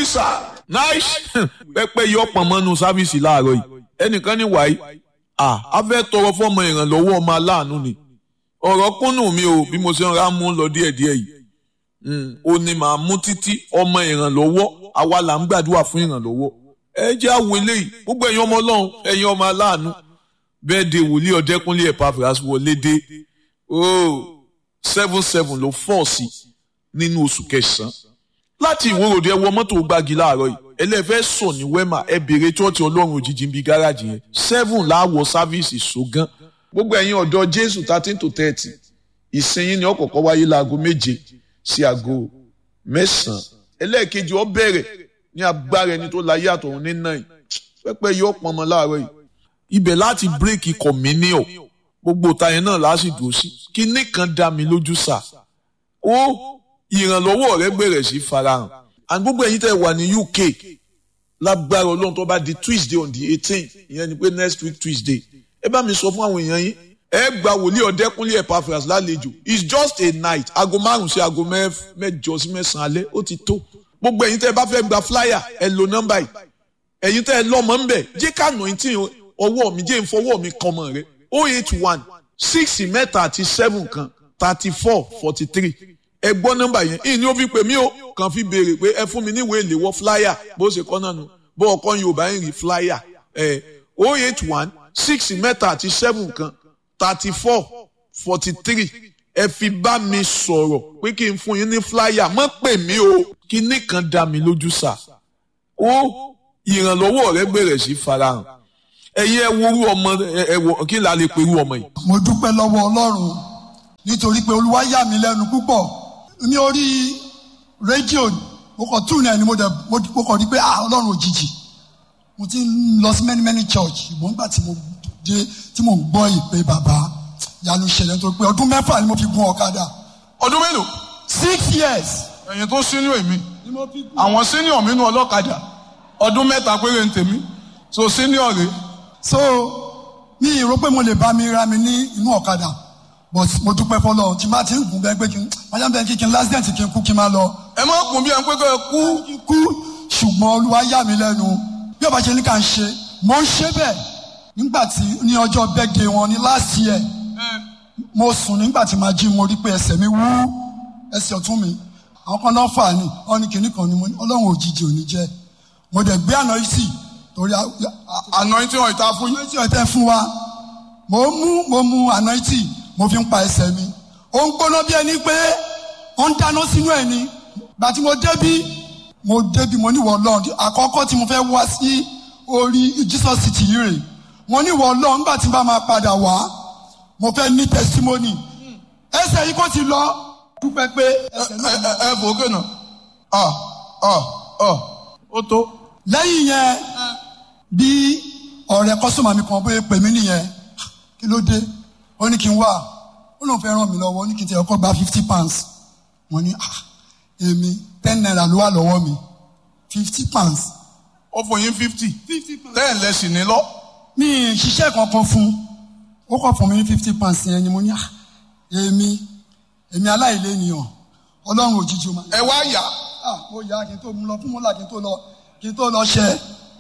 sà. nice pẹpẹ yọ pọnmọnú sáfíìsì láàárọ̀ yìí ẹnìkan ní wàyí à á fẹ́ tọrọ fọmọ ìrànlọ́wọ́ ọmọ aláàánú ni ọ̀rọ̀ kúnnù mi ò bí mo ṣe ń ra mú lọ díẹ̀díẹ̀ yìí ó ní màá mú títí ọmọ ìrànlọ́wọ́ àwa là ń gbàdúrà fún ìrànlọ́wọ́ ẹ jẹ́ àwọn eléyìí gbogbo ẹ̀yin ọmọ ọlọ́run ẹ̀yin ọmọ aláàánú bẹ́ẹ̀ de wòlíì ọ̀dẹ́kúnlé Epaphras wọlé dé oh seven seven ló fọ́ sí nínú oṣù kẹsàn-án láti ìwòròdì ẹ wọ mọ́tò gbági láàárọ̀ yìí ẹlẹ́fẹ́ sọ ní wema ẹ béèrè chọ́ọ̀tì ọlọ́run òjijì ń bi gáràjì yẹn seven láwọ̀ sáfíìsì ṣògán gbogbo ẹ̀yin ọ̀dọ́ jésù thirteen to thirty ìsinyìí ni ó kọ́kọ́ wáyé láago méje sí aago mẹ́sàn-án ẹlẹ́ẹ̀kejì ó bẹ̀rẹ̀ ní agbára ẹni tó láyé àtọ̀run ní náà pẹ́pẹ́ yóò pọn ọmọ láàárọ̀ yìí ibẹ̀ láti bírèkì kọ̀mínìọ̀ gbogbo tayẹn náà láti dùn sí kíní kan dá mi lójú sà ó ìrànlọ́wọ́ rẹ bẹ̀rẹ̀ sí farahàn and gbogbo ẹ̀yin tẹ́ wà ní UK lágbára ọlọ́run tó bá di Tuesday on the eighteen ìyẹn ni pé next week Tuesday ẹ bá mi sọ fún àwọn èèyàn yín ẹ gba wòlíì ọ̀dẹ́kúnlé Epaphras lálejò it's just a night aago márùn sí aago mẹ́jọ sí mẹ́sàn-án alẹ́ ó ti tó gbogbo ẹ̀yin tẹ́ bá fẹ́ gba flyer ẹ lo nọ́mbà yìí ẹ̀yin tẹ́ ẹ lọ́mọ ń bẹ̀ jẹ́ ká nà tí ọwọ́ mi jẹ́ ìfọwọ́ mi kan mọ̀ rẹ oh eight one six mẹ́ta àti seven kan thirty four forty three ẹ gbọ́ nọ́mbà yẹn ìní ó fi pè mí o kàn fi béèrè pé ẹ fún mi níwèé ìléwọ́ flyer bó ṣe kọ́ náà nù bó ọkọ yorùbá ń rí flyer ẹ oh eight one six mẹ́ta àti seven kan thirty four forty three ẹ fi bá mi sọ̀rọ̀ pé kí n fún yín ní flyer mọ́ pè mí o kí nìkan dá mi lójú sà ó ìrànlọ́wọ́ rẹ bẹ̀rẹ̀ sí farahàn ẹ̀yin ẹ worú ọmọ ẹ wọ kí n là lè perú ọmọ yìí. mo dúpẹ́ lọ́wọ́ ọlọ́run nítorí pé olúwa yà mí lẹ́nu púpọ̀ ní orí rédíò mo kàn tún náà ni mo dẹ̀ mo kàn rí pé ah ọlọ́run òjijì mo ti ń lọ sí many many church ìbọn nígbà tí mo dé tí mo ń gbọ́ ìpè bàbá yanu ṣẹlẹ̀ nítorí pé ọdún mẹ́fà ni mo fi gun ọ̀kadà ọdún mélòó. six years. ẹ̀yin tó sínú èmi ni mo fi gun. àwọn senior mi nú ọlọ́kadà ọdún mẹ́ta péré ń tèmi so senior rè so mi ì rò pé mo lè bá mi ra mi ní inú ọ̀kadà but mo dúpẹ́ fọlọ́ tí n bá ti ń gùn bẹ́ẹ̀ pé kí n máa bẹ́ẹ̀ kí kí n lásìdẹ̀ǹt kí n kú kí n máa lọ. ẹ má kún bí ẹ ń pé kẹ́ ẹ kú kí n kú ṣùgbọ́n olúwa yà mí lẹ́nu bí ọba ṣe ní ká ń ṣe mo ń ṣe bẹ́ẹ̀ nígbà tí ní ọjọ́ birthday wọn ní last year mo sùn nígbà tí màá jí mo rí pé ẹsẹ̀ mi wú ẹsẹ̀ ọ̀tún mi àwọn kan náà fà ní ọ́nì kìíní kan ni mo ní ọlọ́run òjijì ò ní jẹ́ mo dẹ̀ gbé àná yìí sí torí anointing ọ̀ ìta fún yín. anointing ọ̀tẹ̀ fún wa mo mú mo mú anointing mo fi ń pa ẹsẹ̀ mi ó ń gbóná bí ẹni pé ó ń dáná sínú ẹ̀ ni gbà tí mo débí mo débí mo ní wọ Ọlọ́run àkọ́kọ́ tí mo fẹ́ wá sí orí Jesus city yìí rè mo ní wọ Ọlọ́run nígbà tí n bá máa padà wá mo fẹ́ ní testimony ẹsẹ̀ yìí kò ti lọ dúpẹ́ pé ẹsẹ̀ ẹ náà ẹ ẹ fò ókè náà ọ ọ ọ ó tó. lẹ́yìn yẹn bí ọ̀rẹ́ kọ́sọ́mà mi kan bóyá pè mí nìyẹn kí ló dé ó ní kí n wá ó lóun fẹ́ ràn mí lọ́wọ́ ó ní kí n tẹ ọkọ̀ gba fifty pounds mo ní ah èmi ten naira ló wà lọ́wọ́ mi fifty pounds ó fún yín fifty ten lẹ́sìn ní lọ. mi ì ṣiṣẹ́ kankan fún ó kọ̀ fún mi ní fifty pounds yẹn ni mo ní ah èmi èmi aláìlénìyàn ọlọ́run òjijì ó máa ẹ wá yá ah mo yà kí n tó mú lọ fún mọ́là kí n tó lọ kí n tó lọ ṣẹ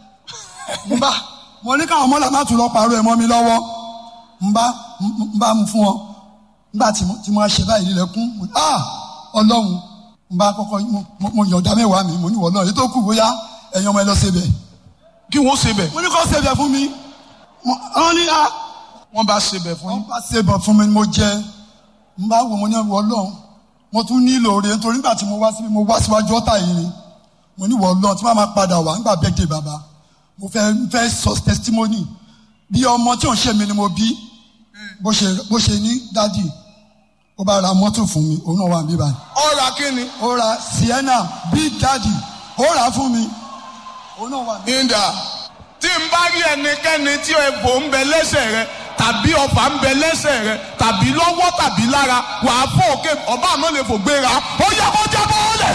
n bá mo ní káwọn mọ́là má tún lọ pàrọ̀ ẹ̀ mọ́ mi lọ́wọ́ n bá n bá mu fún ọ nígbà tí mo tí mo ṣe báyìí lẹ́kún mo ní ah ọlọ́run n bá kọ́kọ́ mo mo- mo yọ̀ọ̀dá mẹ́wàá mi mo ní wọ́n náà èyí tó kù bóyá ẹ̀yin ọmọ ẹ lọ ṣe bẹ̀ kí wọ́n ṣe bẹ̀ mo ní kó ṣe bẹ̀ fún mi Mo- wọ́n ní ah wọ́n bá ṣe bẹ̀ fún wọ́n yín. bá ṣe bọ̀ fún mi ni mo jẹ n bá wo mo ní wọ́n lọ́hùn mo tún nílò rẹ̀ nítorí nígbà tí mo wá síbi mo wá síwájú ọ̀tá yìí ni mo ní wọ́n lọ́hùn tí wọ́n máa padà wá nígbà birthday bàbá mo fẹ́ fẹ́ sọ testimony bí ọmọ tí ò ń ṣe mi ni mo bí bó ṣe bó ṣe ní dádì ó bá ra mọ́tò fún mi òun náà wà níbí báyìí ọ̀rà kí ni ó ra sienna big daddy ó rà á fún mi òun náà wà níbí. ìdá tí n bá rí ẹnikẹ́ni tí ẹ̀bùn ń bẹ lẹ́sẹ̀ rẹ tàbí ọfà ń bẹ lẹ́sẹ̀ rẹ tàbí lọ́wọ́ tàbí lára wàá fọ́ òkè ọba àmọ́ lè fò gbéra ó yẹ kó jábọ́ ọ̀lẹ̀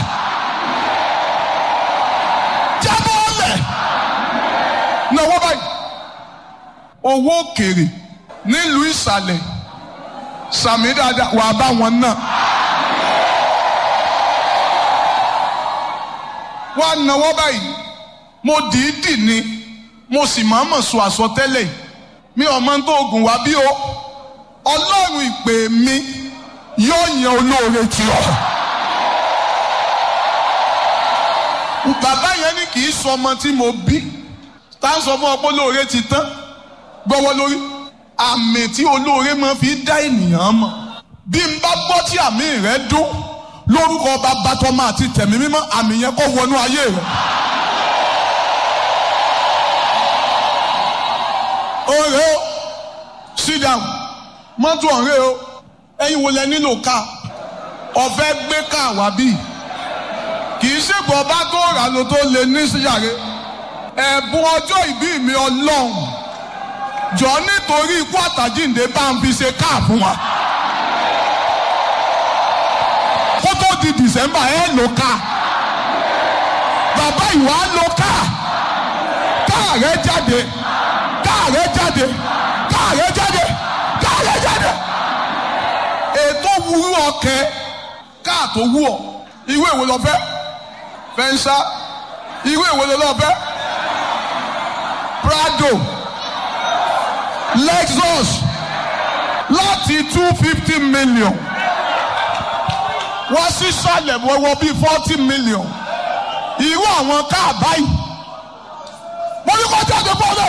jábọ́ ọ̀lẹ̀ náwó báyìí owó òkèrè nílùú ìsàlẹ̀ sàmì dáadáa wàá bá wọn náà wá náwó báyìí mo dìídì ni mo sì máa mọ̀ sọ àsọtẹ́lẹ̀ yìí mi ò mọ tó oògùn wá bí o ọlọ́run ìpè mi yóò yan olóore tì ọ́. bàbá yẹn ní kì í sọ ọmọ tí mo bí tá a sọ fún ọ pé olóore ti tán gbọ́wọ́ lórí àmì tí olóore máa fi dá ènìyàn mọ̀ bí n bá gbọ́ tí àmì rẹ dún lórúkọ bàbá tọmọ àti tẹ̀mí mímọ́ àmì yẹn kó wọnú ayé rẹ. ọ̀rẹ́ o sit down mọ́tò ọ̀rẹ́ o ẹ̀yin wo lẹ nílò ká ọ̀fẹ́ gbé ká wá bí kì í ṣègbọ́n ọba tó rà ló tó lè ní síyàrá ẹ̀bùn ọjọ́ ìbí mi ọlọ́run jọ nítorí ikú àtàjíǹde bá ń fi ṣe káà fún wa kó tó di december ẹ lò ká bàbá ìwà lò ká káà rẹ jáde káà rẹ jáde káà rẹ jáde káà rẹ jáde ètò wúrú ọkẹ káà tó wú ọ ìwé ìwé lọ fẹ́ fẹnsá ìwé ìwé lọ fẹ́ prado lexus láti two fifty million wọ́n sì sálẹ̀ wọ́wọ́ bíi forty million irú àwọn káà báyìí mo ní kó jáde bọ́ọ̀lù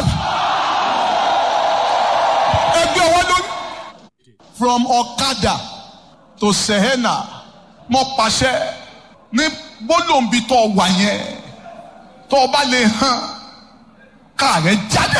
ẹgbẹ́ wọn lórí. from ọ̀kadà to sehena mo pàṣẹ ní gbólóǹbi tó wà yẹn tó o bá lè hàn káà rẹ jáde.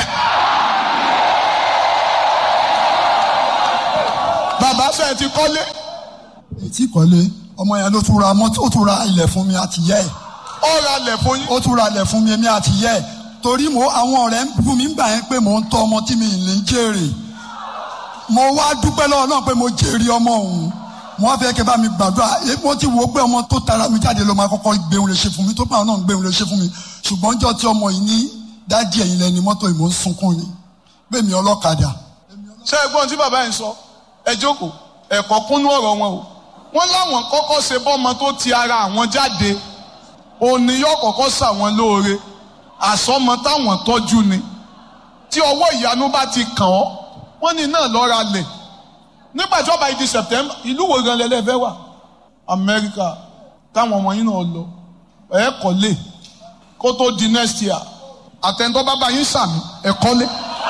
bàbá sẹ́yìn ti kọ́lé ètí kọ́lé ọmọ yẹn ló tún ra mọ́tò ó tún ra ilẹ̀ fún mi àti yẹ́ ẹ̀ ó ra lẹ̀ fún yín. ó tún ra ilẹ̀ fún mi èmi àti yẹ́ ẹ̀ torí mo àwọn ọ̀rẹ́ ń bú mi gbà yẹn pé mò ń tọ́ ọmọ tí mi ì lè jèrè mo wá dúpẹ́ lọ́wọ́ náà pé mo jèrè ọmọ òun mo wá fẹ́ kẹ́ bá mi gbàdúrà èyí mo ti wo pé ọmọ tó tara mi jáde ló máa kọ́kọ́ gbéhùn lè ṣe fún mi tó bá náà gbéhùn lè ṣe fún mi ṣùgbọ́n jọ́ tí ọmọ yìí ní dádì ẹ̀yìn lẹ́ni mọ́tò yìí mò ń sunkún ni bẹ́ẹ̀ mi ọlọ́kadà ṣé ẹ gbọ́n tí bàbá yẹn sọ ẹ jókòó ẹ̀kọ́ kúnú ọ̀rọ̀ wọn o wọ́n láwọn kọ́kọ́ ṣe bọ́mọ tó ti ara àwọn jáde òní yóò kọ́kọ́ ṣàwọn lóore àsọmọ táwọn tọ́jú ni tí ọwọ́ ìyanu bá ti kàn ọ́ wọ́n ní náà lọ́ra lẹ̀ nígbà tí ọba ìdí September ìlú wo gan lẹ́lẹ́fẹ́ wà Amẹ́ríkà táwọn ọmọ yín náà lọ ẹ̀ kọ́lé kó tó di next year àtẹ̀ntọ́ bàbá yín sàmì ẹ̀ kọ́lé.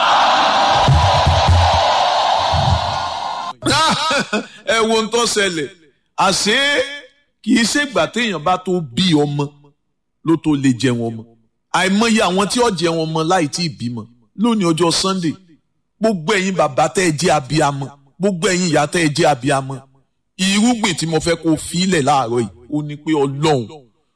ẹ wo ń tó ṣẹlẹ̀ àṣé kì í ṣègbà téèyàn bá tó bí ọmọ ló tó lè jẹun ọmọ àìmọye àwọn tí ó jẹun ọmọ láì tí ì bímọ lónìí ọjọ́ Sunday gbogbo ẹ̀yin bàbá tẹ́ ẹ jẹ́ abiyamọ gbogbo ẹ̀yin ìyá tẹ́ ẹ jẹ́ abiyamọ irúgbìn tí mo fẹ́ kó filẹ̀ láàárọ̀ yìí ó ní pé Ọlọ́run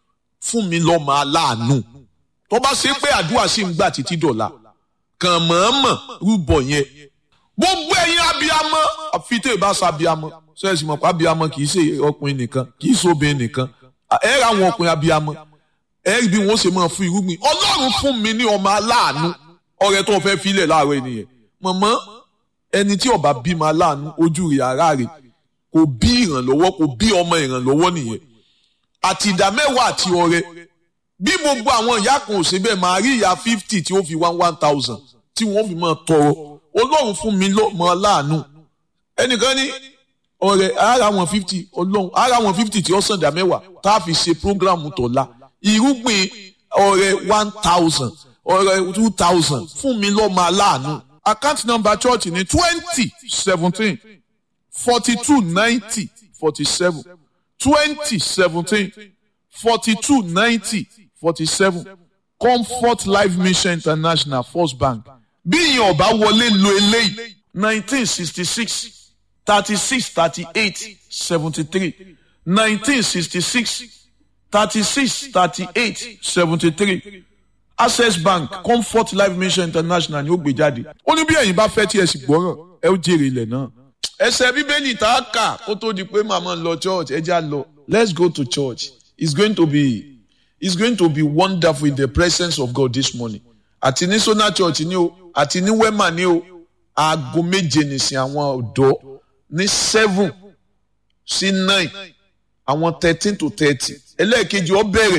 fún mi lọ́mọ aláàánú tó bá ṣe pé àdúrà sì ń gbà títí dọ̀la kàn mọ̀ọ́mọ̀ rúbọ yẹn gbogbo ẹ̀yin abiyamọ àfitẹ́ ìbáṣọ abiyamọ sẹ́ẹ̀sì mọ̀ pé abiyamọ kì í ṣe ọkùnrin nìkan kì í ṣe obìnrin nìkan ẹ ra àwọn ọkùnrin abiyamọ ẹ rí bí wọ́n ṣe máa fún irúgbìn ọlọ́run fún mi ní ọmọ aláàánú ọrẹ tó fẹ́ filẹ̀ láàárọ̀ ènìyàn mọ̀mọ́ ẹni tí ọba bímọ aláàánú ojú rẹ̀ ara rẹ̀ kò bí ìrànlọ́wọ́ kò bí ọmọ ìrànlọ́wọ́ nìyẹn àti ìdá mẹ́wàá àti ọrẹ bí gbogbo àwọn ìyá kan ò ṣe bẹ́ẹ̀ máa rí ìyá fifty tí ó fi one one thousand tí wọ́n fi máa tọrọ ọlọ́run fún mi lọ́mọ aláàánú ẹnìkan ní ọ̀rẹ́ ara wọn fifty ọlọ́run ara wọn fifty tí ó sàn dá mẹ́wàá tá a fi ṣe programu tọ̀la irúgbìn ọ̀rẹ́ one thousand ọ̀rẹ́ two thousand fún mi lọ́mọ aláàánú account number church ní twenty seventeen forty two ninety forty seven twenty seventeen forty two ninety forty seven comfort life mission international first bank bí ìyẹn ọba wọlé lo eléyìí nineteen sixty six thirty six thirty eight seventy three nineteen sixty six thirty six thirty eight seventy three access bank comfort life mission international ni ó gbé jáde ó ní bí ẹ̀yin bá fẹ́ tí ẹ sì gbọ́ràn ẹ ó jèrè ilẹ̀ náà. ẹsẹ̀ bíbélì tá a kà kó tó di pé màmá lọ church ẹ já lọ let's go to church it's going to be it's going to be wonderful in the presence of God this morning àti ní sona church ni o àti ní wema ni o aago méje nìsín àwọn ọ̀dọ́ ní seven sí nine àwọn thirteen to thirty ẹlẹ́ẹ̀kejì ó bẹ̀rẹ̀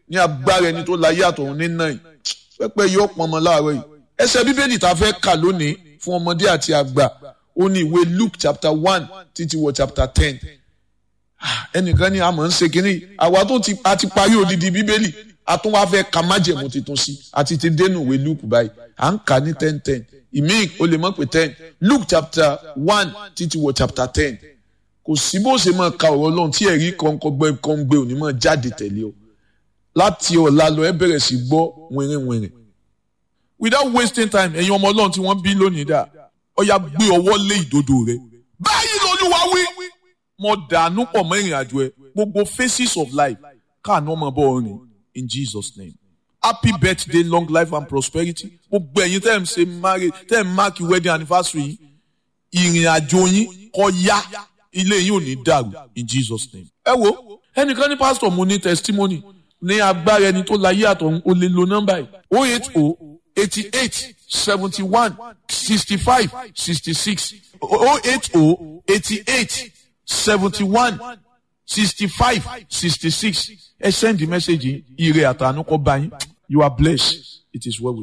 ní agbára ẹni tó láyé àtọ̀run ní náà pẹ́pẹ́ yóò pọnmọ láàárọ̀ yìí ẹsẹ̀ bíbélì tá a fẹ́ kà lónìí fún ọmọdé àti àgbà ó ní ìwé Luke chapter one títí wọ chapter ten ẹnìkan ní àmọ́ ń ṣe kínní àwa tó ti a ti parí odidi bíbélì a tún wá fẹ́ ka májẹ̀mú tuntun sí àti ti dénú ìwé Luke báyìí à ń kà ní ten ten ìmíì o lè mọ̀ pé ten Luke chapter one títí wọ chapter ten kò sí bó ṣe máa ka ọ̀rọ̀ Ọlọ́run tí ẹ̀rí kọ́ńkọ́gbẹ́ kọ́ńgbẹ́ òní máa jáde tẹ̀lé o láti ọ̀la lọ ẹ bẹ̀rẹ̀ sí gbọ́ wìrìwìrì without wasting time ẹ̀yin ọmọ Ọlọ́run tí wọ́n bí lónìí dà ọ̀ya gbé ọwọ́ lé ìdodo rẹ báyìí lolúwa wí mo dànù pọ̀ mọ́ ìrìn àjò ẹ gbogbo phases of life káàánú ọmọ bọ́ ọrìn in Jesus name happy birthday long life and prosperity gbogbo ẹ̀yin tẹ́ ẹ̀ ń ṣe marriage tẹ́ ẹ̀ ń mark wedding anniversary yìí ìrìn àjò yín kó yá ilé yín ò ní dàrú in Jesus name. ẹ wo ẹnìkan ní pásítọ̀ mo ní testimony ní agbára ẹni tó láyé àtọ̀run ó lè lo nọ́mbà yìí o eight o eighty eight seventy one sixty five sixty six o eight o eighty eight seventy one sixty five sixty six ẹ send the message yìí ire àtànú kọ bá yín you are blessed it is well with you.